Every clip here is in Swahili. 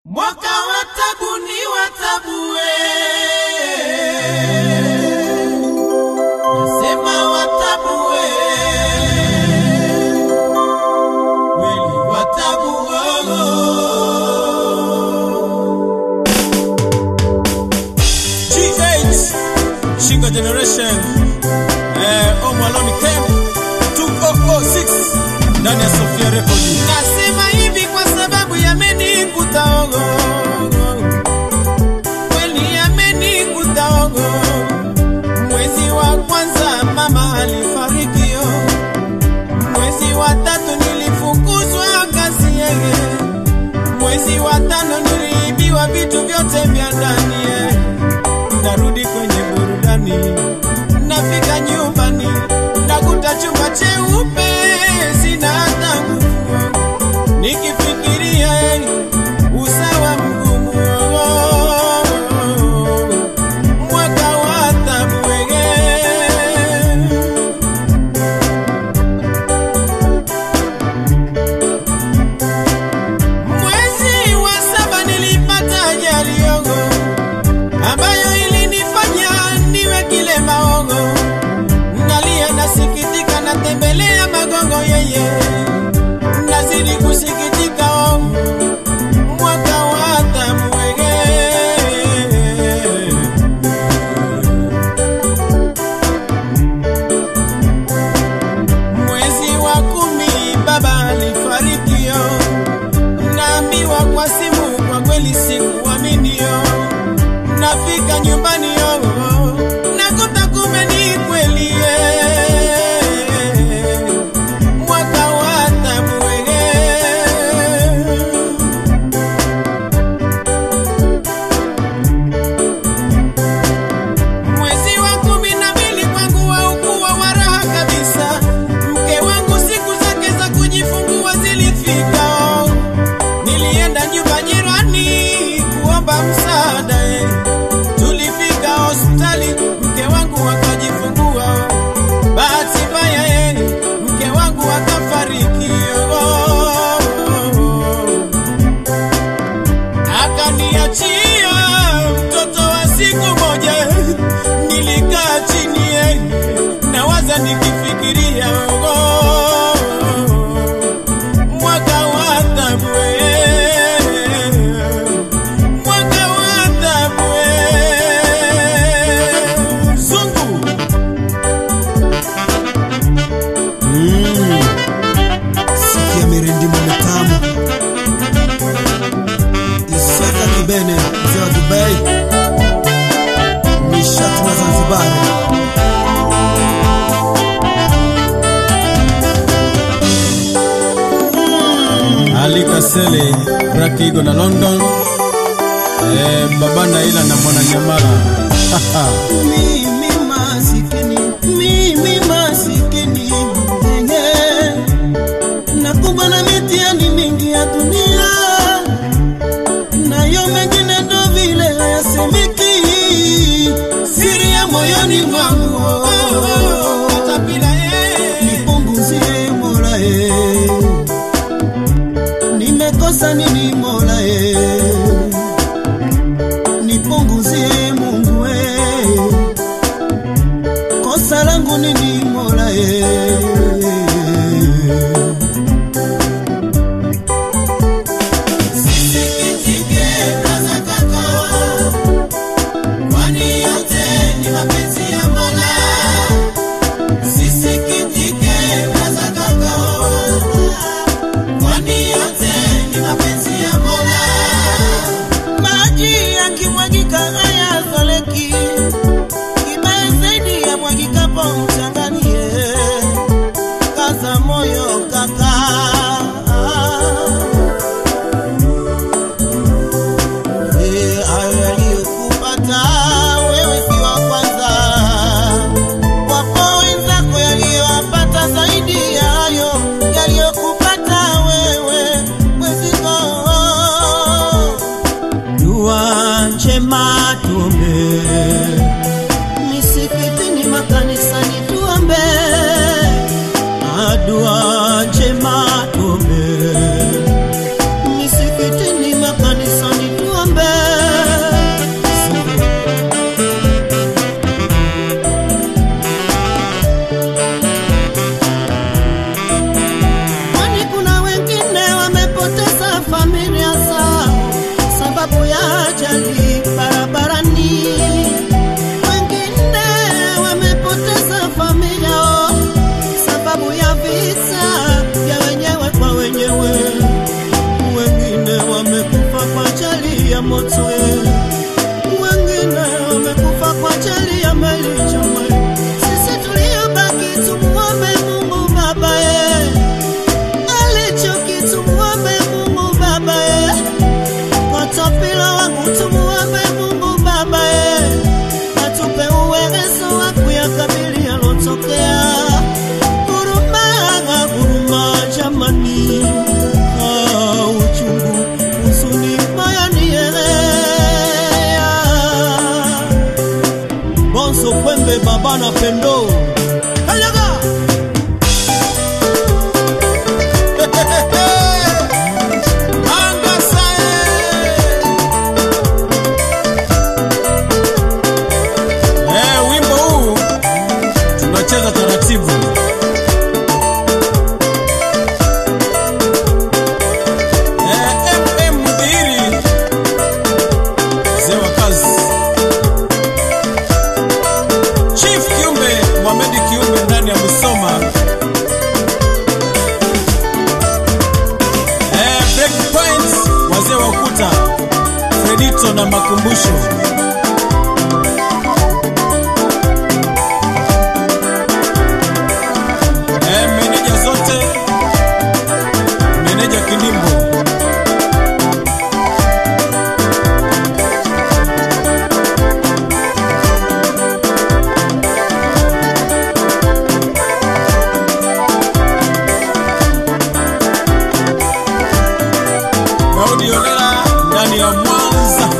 Mwaka wa tabu ni wa tabu we. Nasema wa tabu we. Kweli wa tabu oh. G8 Shingo Generation eh, Omwaloni Camp 2006 ndani ya Sofia Record. Nasema hivi kwa sababu yamenikuta ogo, kweli yamenikuta ogo. Mwezi wa kwanza mama alifariki, oh. mwezi wa tatu nilifukuzwa kazi yeye, mwezi wa tano niliibiwa vitu vyote vya ndani eh. Narudi kwenye burudani, nafika nyumbani nakuta chumba cheupe, sina hata nguvu nikifikiria eh, usawa mgumu oh, mwaka wa tabu eh. Mwezi wa saba nilipata ajali yogo ambayo ilinifanya niwe kilema ogo. Nalia nasikitika, natembelea magongo yeye, nazidi kusikitika oh, mwaka wa tabu wege Mwezi wa kumi baba alifarikio, naambiwa kwa simu, kwa kweli sikuaminio. Nafika nyumbani yo, nakuta kumbe ni kweli eh. mwaka wa tabu wege Mwezi wa kumi na mbili kwangu haukuwa wa raha kabisa. Mke wangu siku zake za kujifungua zilifika, oh. nilienda nyumba jirani kuomba msaada eh. Tulifika hospitali, mke wangu akajifungua. oh. Bahati mbaya eh, mke wangu akafariki. oh. akaniachia mtoto wa siku moja. Nilikaa chini eh, nawaza nikifikiria oh, mwaka wa tabu eh, mwaka wa tabu eh. Zungu Mm. Sikia mirindimo mitamu Isaka Kibene mzee wa Dubai nishati na Zanzibar Ali Kasele Rakigo na London eh, baba Naila na mwana Nyamala Mimi masikini, mimi masikini mwenye nakumbwa na mitihani mingi ya dunia, nayo mengine ndo vile hayasemeki, siri ya moyoni mwangu Katapila eh. nipunguzie Mola e, nimekosa nini Mola e, nipunguzie Mungu e, kosa langu nini Mola e. Sisikitike braza kaka, kwani yote ni mapenzi ya Mola. Sisikitike braza kaka, kwani yote ni mapenzi ya Mola. Maji yakimwagika hayazoleki, kibaya zaidi ya mwagikapo mchangani. eh. Kaza moyo kaka, Eh, hayo yaliyokupata wewe si wa kwanza, wapo wenzako yaliyowapata zaidi ya hayo yaliyokupata wewe mweziko dua njema tuombe, misikitini, makanisani tuombe, Ah, dua njema tuombe, misikitini, makanisani kiumbe baba na pendo Kanyaga! Anga sae. Eh, wimbo huu tunacheza taratibu. Eh, MM Mudhiri mzee wa kazi. Chief Kiumbe Mohamed Kiumbe ndani ya Musoma. Eh, break points wazee wa ukuta Fredito na makumbusho eh, meneja zote meneja Kinimbo Daudi Olela ndani ya Mwanza.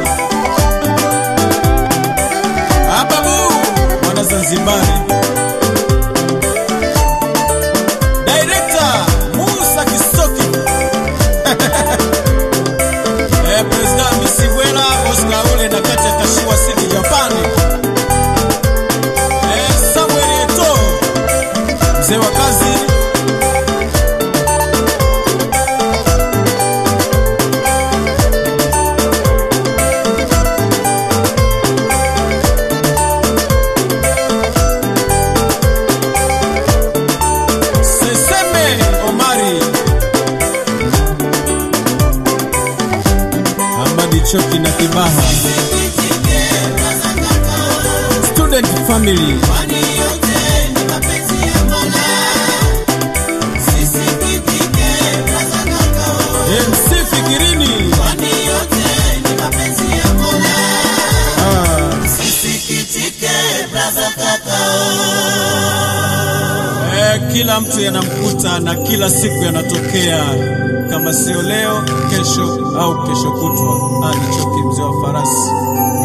Ababu mwana Zanzibari. Director Musa Kisoki. eh, President Misibwela Oscar Ule na kata Kashiwa City Japan. Eh, Samuel Eto mzee wa kazi Seseme Omari Amadi Choki na Kibaha Student Family MC Fikirini ah. Eh, kila mtu yanamkuta na kila siku yanatokea, kama sio leo, kesho au kesho kutwa. Ali Choki, mzee wa farasi.